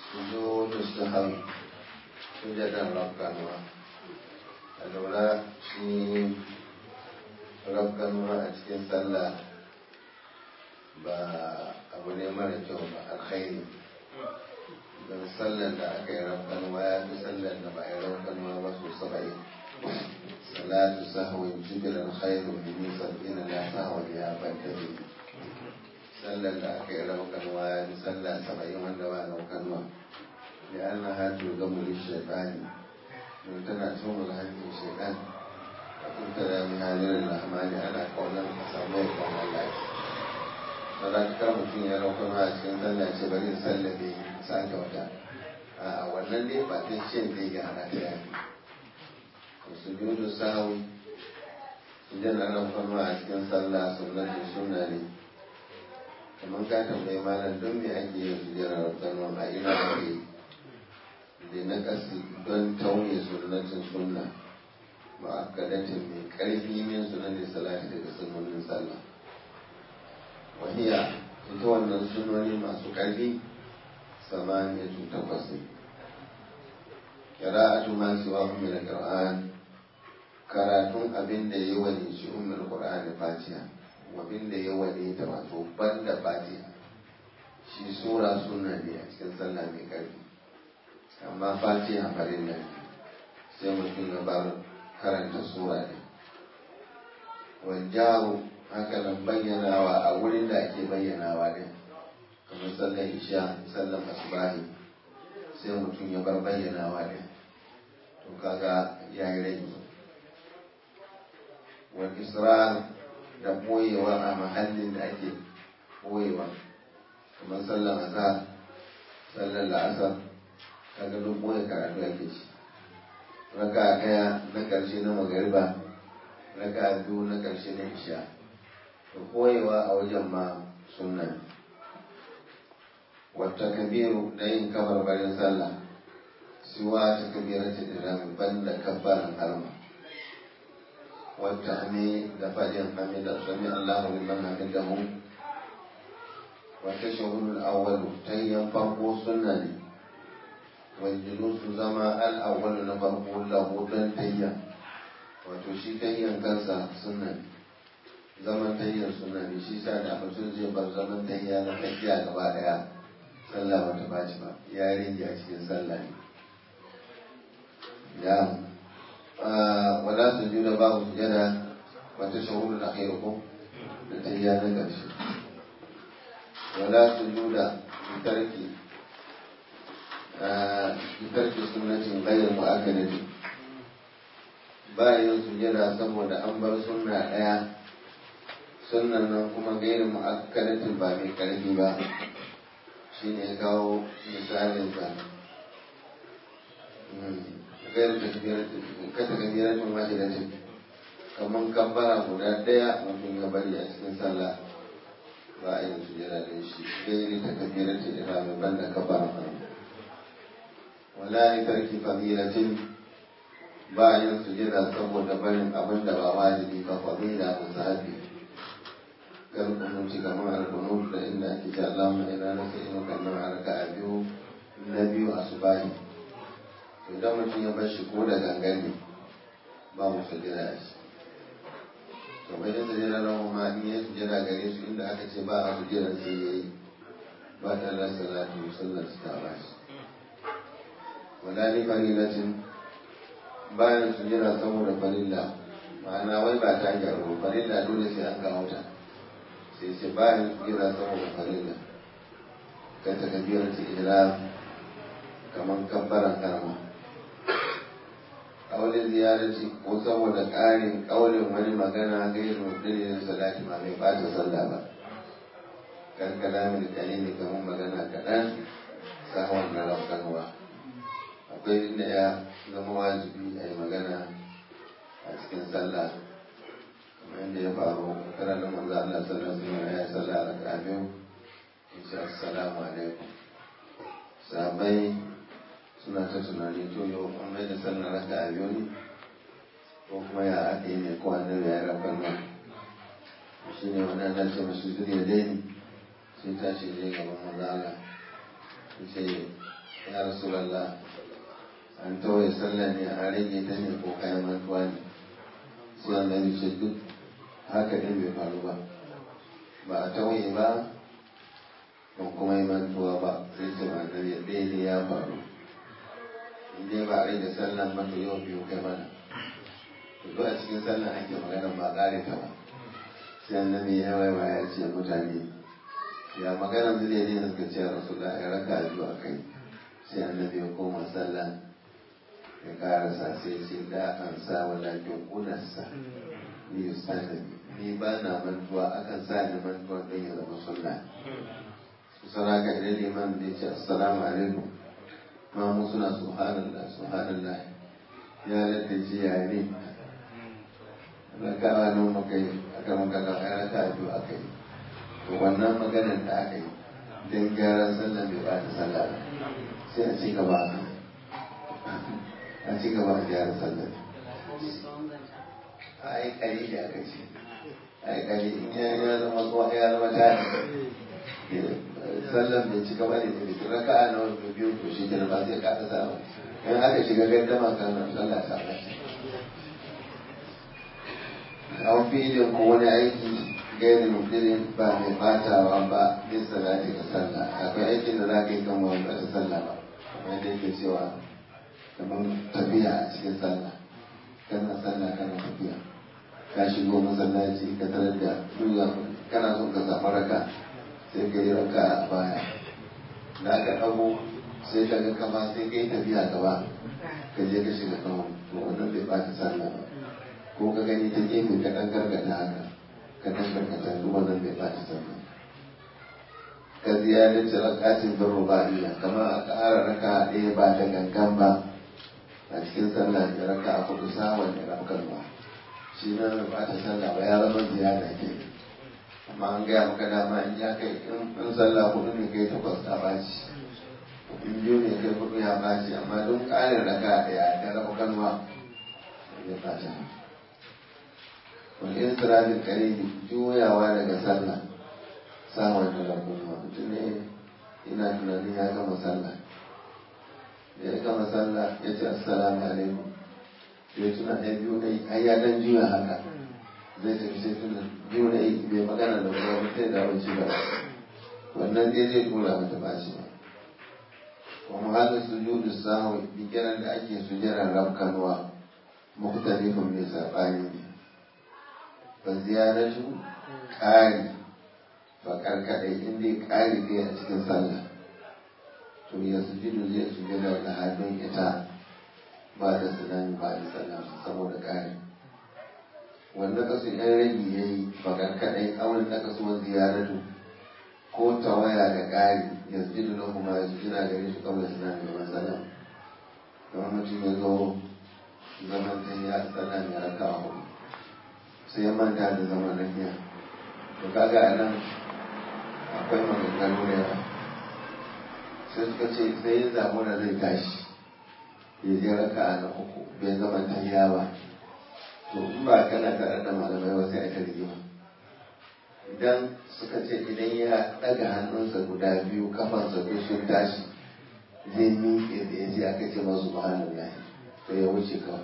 sujudu sahwi sujadan rabbanwa a lura shi rabbanwa a cikin sallah ba abu ne mara kyau ba alkhairi don sallar da aka yi rabbanwa ya fi sallar da ba a yi rabbanwa ba su saba'in salatu sahwin jibilan khairu min sab'ina la sahwa ya bantare sallar da aka yi rabbanwa ya fi sallar saba'in wanda ba rabbanwa da an na hatu ga mulki shaitani don tana tumul hannun shaitan a kunta da min halin rahmani ana kaunar ka samu ya kan Allah ba za ka kar mutum ya raukar a cikin sallah ce bari sallabe sake wata a wannan dai ba ta shin dai ga hana ta yafi su judu sahawi idan an raukar a cikin sallah sunnatin sunna ne kamar ka tambayi malam don me ake yin su jira raukar a ina ake yi da na kasi don tauye sunnatin sunna ma'akadatin mai karfi min sunan da salati daga sunnonin sallah wahiya ita wannan sunoni masu karfi samaniya tun takwas ne qira'atu ma siwa min al-qur'an karatun abin da ya wani shi ummul qur'an fatiha abin da ya wani ta wato banda fatiha shi sura sunna ne a cikin sallah mai karfi amma fatiha farin nan sai mutum ya bar karanta sura ne wajaru haka nan bayyanawa a wurin da ake bayyanawa ne kamar sallar isha sallar asubahi sai mutum ya bar bayyanawa ne to kaga ya yi rage wal israr da boyewa a mahallin da ake boyewa kamar sallar azhar sallar la'asar kaga duk boye karatu ake ci raka daya na karshe na magariba raka biyu na karshe na isha to koyewa a wajen ma sunna wata kabiru da yin kabarbarin sallah siwa ta kabira ta dirami banda kabbaran harma wata hame da fadin hamida sami allahu liman hamidahu wata shahudul awwalu ta yin farko sunna ne waljulusu zama al'awwalu na farko lahu don tayya wato shi tayyan kansa sunna ne zaman tayyar sunna ne shi sa da mutum zai bar zaman tayya na tafiya gaba daya sallah bata baci ba ya rage a cikin sallah ne ya wala su juna babu sujada wata shahuru na kai ko da tayya na ƙarshe wala su juna tarki tarki sunnatin ghayr mu'akkadatin ba yin sujada saboda an bar sunna daya sunnan nan kuma gairin mu'akkadatin ba mai karfi ba shine ya kawo misalin sa gairin takbiratin kata kabiratin wahidatin kamar kabbara guda daya mutum ya bari a cikin sallah ba a yin sujada da shi gairi takbiratin ina mai banda kabbara wala ni tarki fadilatin ba a yin sujada saboda barin abin da ba wajibi ba fadila musahabi kar kunuti kamar alkunut da inda ake ce Allahumma ina nasa inu kamar harka a biyu na biyu a subahi idan mutum ya bar shi ko da gangan ne babu sujada a shi to bai da sujada rahu ma in ya sujada gare su inda aka ce ba a sujada sai ya yi ba ta da salatu sallar su ta ba shi wala ni farilatin bayan su jira saboda farilla ma'ana wai ba ta gyaru farilla dole sai an kawo ta sai sai bayan su jira saboda farilla ka ta kabiyar ta ihram kamar kabbaran karama ƙaunin ziyarci ko saboda ƙarin ƙaunin wani magana gairu dalilin salati ma mai ɓata sallah ba kan kalamin kalili kamar magana kaɗan sahwan na rafkanwa akwai inda ya zama wajibi a yi magana a cikin sallah kamar yadda ya faru kana da manzo Allah sallallahu alaihi wasallam ya sallah a raka'a biyu yace assalamu alaikum sahabbai suna ta tunani to yau an mai da sallah raka'a biyu ne ko kuma ya aka yi ne ko annabi ya rafa nan shi ne wani ana ce masu zuriya dai sai ta ce zai gaban manzo Allah sai ya rasulallah an tawaye sallah ne a rage ta ne ko kayan mantuwa ne sai annabi ce duk haka ɗin bai faru ba ba a tawaye ba ba kuma yi mantuwa ba sai ce ba annabi ɗaya ne ya faru in dai ba a rage sallah ba to yau biyu kai mana to duk a cikin sallah ake magana ba ƙare ta ba sai annabi ya waiwa ya ce mutane ya magana zai ne suka ce rasulullah ya raka biyu a kai sai annabi ya koma sallah ya karasa sai ce da an sa walakin unarsa ni ustani ni ba na mantuwa akan sa ni mantuwa don ya zama sunna sana ka idan liman da ya ce assalamu alaikum ma mu suna subhanallah subhanallah ya latta ce ya ne rakawa nan muka yi aka muka ga ai raka biyu aka yi to wannan maganar da aka yi don gyaran sallah bai ba ta sallah ba sai a ci gaba a ci gaba a gyara sallah a yi kari da aka ce a yi kari in ya ya zama tsohon ya zama tari sallah bai ci gaba ne da bikin raka a nawa biyu to shi kenan ba sai ka ta samu in aka shiga gaddama kan sallah ta ɓace an filin ko wani aiki gairi mutumin ba mai batawa ba bin salati da sallah akwai aikin da za ka yi kan wani ba ta sallah ba kamar yadda yake cewa kamar tafiya a cikin sallah kana sallah kana tafiya ka shigo masallaci ka tarar da duga kana son ka samu raka sai ka yi raka a baya da aka ɗago sai ka ga kama sai ka yi tafiya gaba ka je ka shiga kawo to wannan bai bata sallah ba ko ka gani ta gefe ka ɗan gargada haka ka ɗan gargada ruwa nan bai ɓata sallah ka ziyarar ci rakatin bin rubaiya kamar a ƙara raka ɗaya ba da gangan ba a cikin sallah da raka a kudu samun da rafkan ba shi na bai ɓata sallah ba ya zama ziyara ke amma an gaya maka dama in ya kai in sallah kudu ne kai takwas ta ɓaci in biyu ne kai kudu ya ɓaci amma don ƙarin raka ɗaya da rafkan ba ya ɓata wani insirafin karibi juyawa daga sallah samun da kuma mutum ne ina tunanin ya gama sallah da ya gama sallah ya ce assalamu alaikum ya tuna ɗaya biyu na har ya dan juya haka zai tafi sai tuna biyu na yi bai magana da kuma mutum da wuce ba wannan dai zai tura mata ba shi ba kuma hada sujudu sahwi bikiran da ake sujjara rabkanwa mukhtalifun mai sabani ne fa ziyaratu ƙari fa karkaɗai in dai ƙari ne a cikin sallah to ya sujudu zai sujada da hannun ita ba da sunani ba da sallah saboda ƙari wanda kasu yan ragi ya yi fa karkaɗai awon da kasuwar ziyaratu ko tawaya da ƙari ya sujudu na kuma ya sujada gare shi kawai sunani da sallah kamar mutum ya zo zaman ta ya sallah ne raka a hudu sai ya manta da zaman lafiya to kaga a nan akwai maganganu da yawa sai suka ce sai ya zamu da zai tashi ya je raka a na uku bai zama tahiya ba to in ba kana tare da malamai ba sai a ta rigima idan suka ce idan ya ɗaga hannunsa guda biyu kafansa duk sun tashi zai miƙe da ya je aka ce masu subhanallah to ya wuce kawai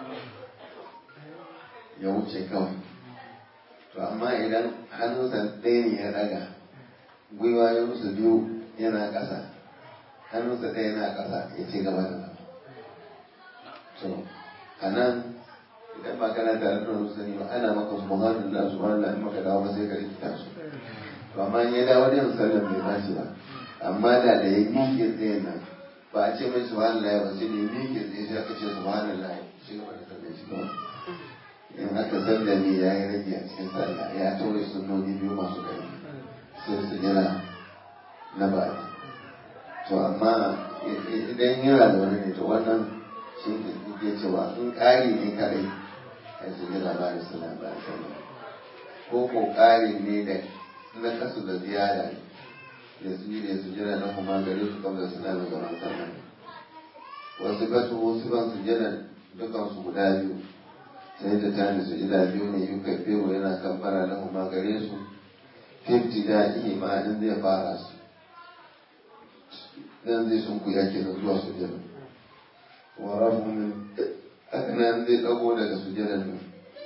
ya wuce kawai to amma idan hannunsa ɗaya ne ya ɗaga gwiwayensu biyu yana ƙasa hannunsa ɗaya yana ƙasa ya ce gaba da gaba to a nan idan ba kana tare da wani sani ba ana maka subhanallah subhanallah in maka dawo ba sai ka rikita su to amma in ya dawo da yin sallan bai bashi ba amma da da ya miƙe tsaye nan ba a ce mai subhanallah ba sai da ya miƙe tsaye sai aka ce subhanallah shi gaba da sallan shi kawai in aka sanda ne ya yi rage a cikin sallah ya tauye sunnoni biyu masu ƙarfi sai su jira na baɗi to amma idan yana da wani ne to wannan shi ne ke cewa in ƙari ne kaɗai a su jira ba da sallah ba da sallah ko ko ƙari ne da na kasu da ziyara da su da su jira na kuma gare su kamar su na gaban sallah wasu gasu wasu ban su jira dukansu guda biyu sai ta tani su ila biyu ne yi kafewa yana kamfara na kuma gare su fifti da iya ma'anin zai fara su dan zai sun kuya kenan zuwa sujada wa rafu min haka nan zai dago daga sujadan nan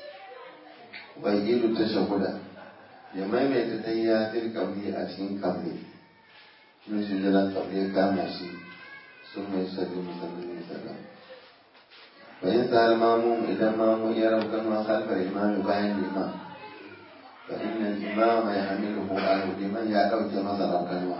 wa yidu tashahuda ya maimaita tayya fil qabli a cikin qabli shi sujadan qabli ya kama shi sun mai sallu sallallahu alaihi wasallam فإن سأل ماموم إذا ماموم يرى كما خلف الإمام باين الإمام فإن الإمام يحمله عنه لمن يعرف مثل كنوة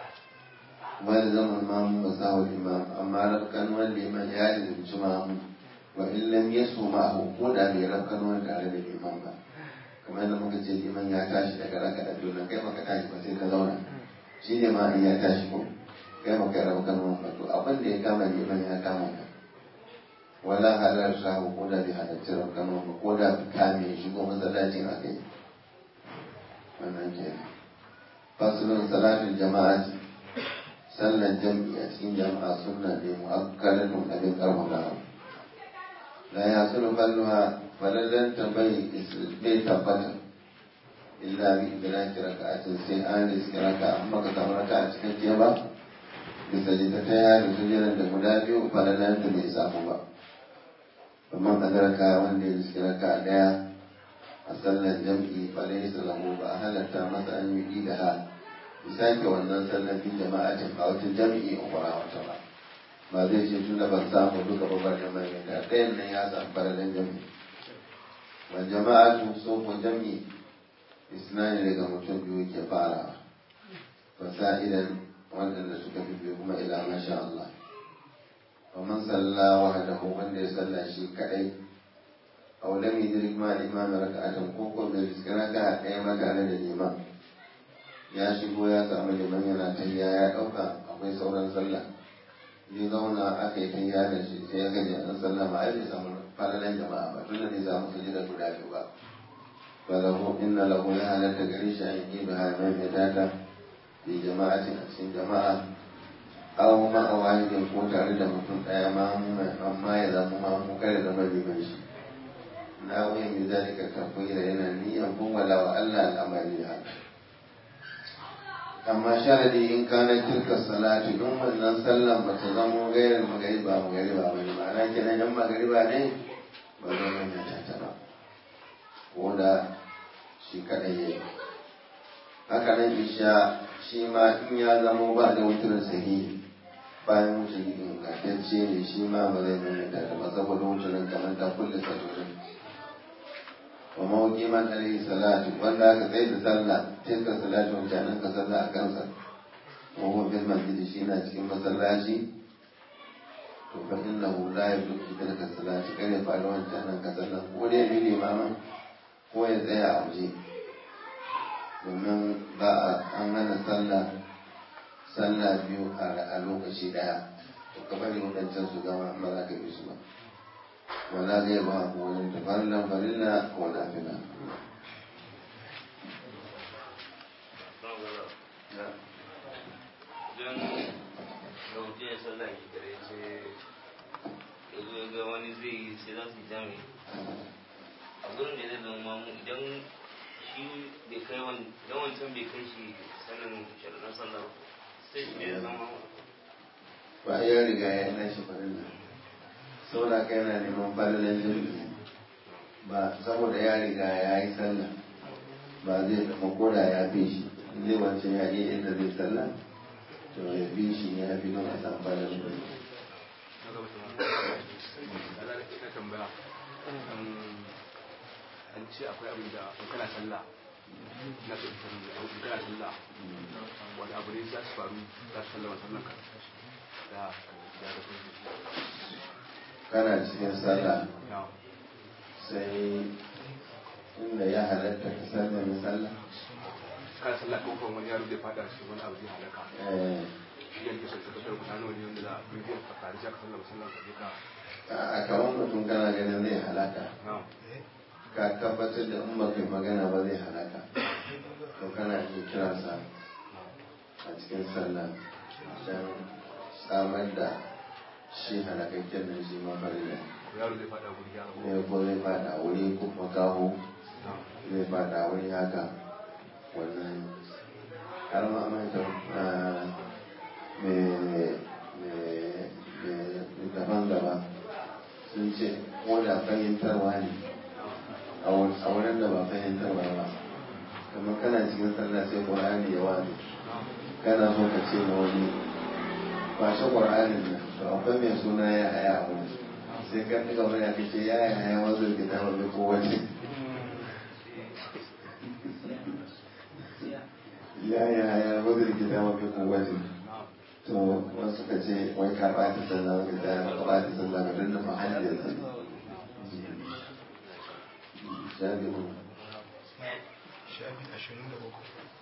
ويلزم الماموم مساوي الإمام أما رب كنوة لمن يعرف الجمام وإن لم يسهو معه قد أن يرى كنوة على الإمام kamar yadda muka ce liman ya tashi daga raka da biyu kai maka tashi ba sai ka zauna shi ne ma in ya tashi ko kai maka ya rabu kanuwan ba to abin da ya kama liman ya kama ka wala halar sahu ko da bai halarci rafkano ba ko da kame shigo masallacin a kai wannan ke fasulun salatin jama'a sallan jam'i a cikin jama'a sunna ne mu'akkalatun abin karfafa la ya sunu falluha falalan tambayi bai tabbata illa bi idraki raka'atin sai an riski raka'a amma ka samu raka'a cikin ke ba bisa jita ta yada sujiran da guda biyu falalan ta bai samu ba amma kadarka wanda ya riski raka daya a sallar jam'i falai su lahu ba a halatta masa an yi da ha sake wannan sallar fi jama'atin a wata jam'i a kwara wata ba ba zai ce tunda ban samu duka ba ba jama'a ne da ɗayan nan ya samu fararen jam'i wal jama'atu so ko jam'i isnani daga mutum biyu ke fara fasa'idan waɗanda suka fi biyu kuma ila masha Allah ومن صلى وحده من يصلى شيء كأي أو لم يدرك مع الإمام ركعة كوكو بالإسكراك أيما كان الإمام ya shigo ya samu liman yana tayya ya ɗauka akwai sauran sallah ya zauna aka yi tayya da shi sai ya gaji an sallah ma ai bai samu falalan jama'a ba tunda bai samu sujida guda biyu ba fa lahu inna lahu ya halatta gare shi an yi da mai mai data bi jama'atin a cikin jama'a aw ma a wahidin ko tare da mutum ɗaya ma amma ya zama ma mu kare zama liman shi na wuyin bi zalika tafwira yana niyyar wala wa Allah al'amari da haka amma sharadi in kana tilka salatu don wannan sallan ba ta zama gairar magariba magariba ba ne ma'ana kenan yan magariba ne ba zai manya ta ba ko da shi kaɗai ya yi haka nan isha shi ma in ya zama ba da wutar sahihi bayan wuce ingantacce ne shi ma ba zai nuna ta ba saboda wucin kamar ta kulle satorin wa mawuki man alaihi salatu wanda aka tsaye da sallah tilka salatu wancanin ka sallah a kansa wa huwa bil masjid shi na cikin masallaci to fa innahu la yudrik tilka salati kare faru wancanin ka sallah ko dai bi limamin ko ya tsaya a waje domin ba a an hana sallah sallah biyu a lokaci daya to ka bari wadancan su gama ba za ka yi su ba wala zai ba ko wani tafarlan farilla ko nafila don rauti ya sallah ki kare ce ya zo ya ga wani zai yi sai za su yi jami a gurin da zai zama mu idan shi bai kai wani idan wancan bai kai shi sanin sharaɗin sallah sai shi ya zama ba ya riga ya yi nashi farilla saboda ka yana neman falalan jirgi ba saboda ya riga ya yi sallah ba zai zama koda ya fi shi zai wancan ya iya inda zai sallah to ya bi shi ya fi don a samu falalan jirgi tambaya an ce akwai abin da in kana sallah na so in in kana sallah wani abu ne za su faru za su sallama sallan ka da ya da sun kana cikin sallah na sai inda ya halatta ka sallame sallah kana sallah ko kuma wani yaro zai fada shi wani abu zai halaka eh, shi yanke sai ka kasar kusa nawa ne wanda za a bidiyon ka tare sai ka sallama sallan ka je ka a kamar mutum kana ganin zai halaka na ka tabbatar da in baka yi magana ba zai halaka to kana iya kiransa a cikin sallah don samar da shi halakakken nan shi mafarila yaro zai fada guri ya rabu ne ko zai fada wuri ko makaho na zai fada wuri haka wannan har ma manta daban-daban sun ce ko da fahimtarwa ne a wurin da ba fahimtarwa ba kamar kana cikin sallah sai ƙur'ani ya wani kana so ka ce na wani kwashe ƙur'anin nan to akwai mai suna ya haya a wani sai ka ɗiga wani aka ce ya haya wasu gida wani ko wace ya haya wasu gida wani ko wace to wasu ka ce wai ka ɓata sallah wani da ka ɓata sallah ka danna mahallin sallah shafi shafi ashirin da uku